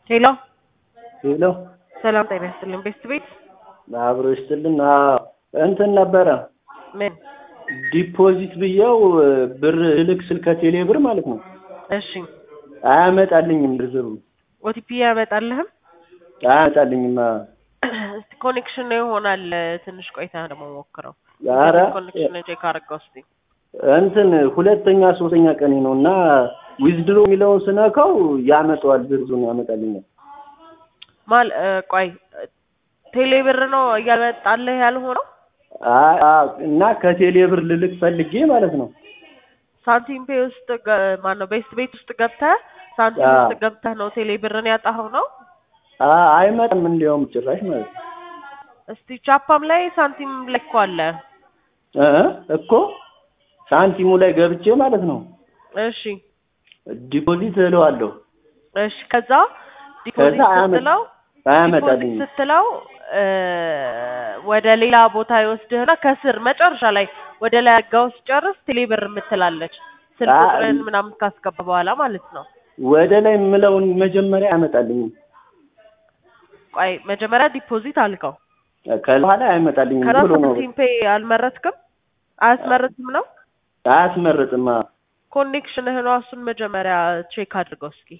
ሄሎ ሄሎ ሰላም ጤና ይስጥልኝ። ቤስት ቤት አብሮ ይስጥልን። አዎ እንትን ነበረ ምን? ዲፖዚት ብየው ብር ልክ ስል ከቴሌ ብር ማለት ነው እሺ አያመጣልኝም። ዝርዝሩ ኦቲፒ ያመጣልህም? አያመጣልኝም። እስቲ ኮኔክሽን ይሆናል። ትንሽ ቆይታ ደግሞ ሞክረው። ኧረ ኮኔክሽን ቼክ አድርገው እስቲ። እንትን ሁለተኛ ሶስተኛ ቀኔ ነው እና ዊዝድሮ የሚለውን ስነካው ያመጣዋል፣ ዝርዝሩን ያመጣልኛል። ማል ቆይ ቴሌ ብር ነው እያመጣልህ ያልሆነው? አይ አዎ፣ እና ከቴሌ ብር ልልክ ፈልጌ ማለት ነው። ሳንቲም ፔ ውስጥ ማን ነው ቤስት ቤት ውስጥ ገብተህ ሳንቲም አዎ። ውስጥ ገብተህ ነው ቴሌ ብርን ያጣኸው ነው? አይ አይመጣም፣ እንዲያውም ጭራሽ ማለት ነው እስቲ ቻፓም ላይ ሳንቲም ላይ እኮ አለ። እ እኮ ሳንቲሙ ላይ ገብቼ ማለት ነው እሺ ዲፖዚት እለዋለሁ። እሺ ከዛ ዲፖዚት አያመ- ስትለው አያመጣልኝም። ዲፖዚት ስትለው እ ወደ ሌላ ቦታ ይወስድህና ከስር መጨረሻ ላይ ወደ ላይ አጋው ሲጨርስ ቴሌ ብር የምትላለች ስልክ አ- ቁጥርን ምናምን ካስገባ በኋላ ማለት ነው። ወደ ላይ የምለውን መጀመሪያ አያመጣልኝም። ቆይ መጀመሪያ ዲፖዚት አልከው። ከዛ በኋላ አያመጣልኝም ከዛ ብሎ ነው ሳንቲም ፔይ አልመረጥክም? አያስመርጥም ነው አያስመርጥም። አዎ። ኮኔክሽንህ ነው። እሱን መጀመሪያ ቼክ አድርገው እስኪ።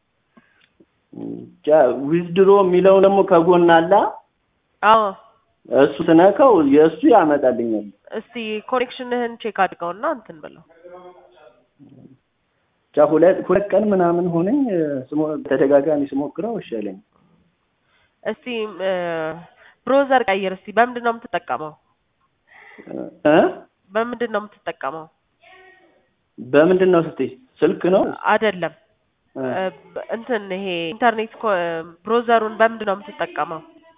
ብቻ ዊዝድሮ የሚለው ደግሞ ከጎን አለ። አዎ እሱ ስነካው የእሱ ያመጣልኛል። እስቲ ኮኔክሽንህን ቼክ አድርገውና እንትን ብለው ብቻ ሁለት ሁለት ቀን ምናምን ሆነኝ ስሞ ተደጋጋሚ ስሞክረው እሺ አለኝ። እስቲ ብሮዘር ቀይር እስቲ። በምንድን ነው የምትጠቀመው? እ በምንድን ነው የምትጠቀመው? በምንድን ነው ስትይ ስልክ ነው አይደለም እ እ በ- እንትን ይሄ ኢንተርኔት ኮ- ብሮዘሩን በምንድን ነው የምትጠቀመው?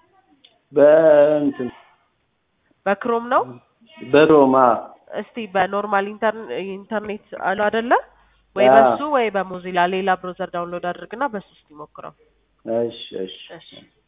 በእንትን በክሮም ነው? በሮማ እስቲ በኖርማል ኢንተር- ኢንተርኔት አሉ አይደለ? ወይ አዎ። በሱ ወይ በሞዚላ ሌላ ብሮዘር ዳውንሎድ አድርግና በሱ እስቲ ሞክረው። እሺ እሺ እሺ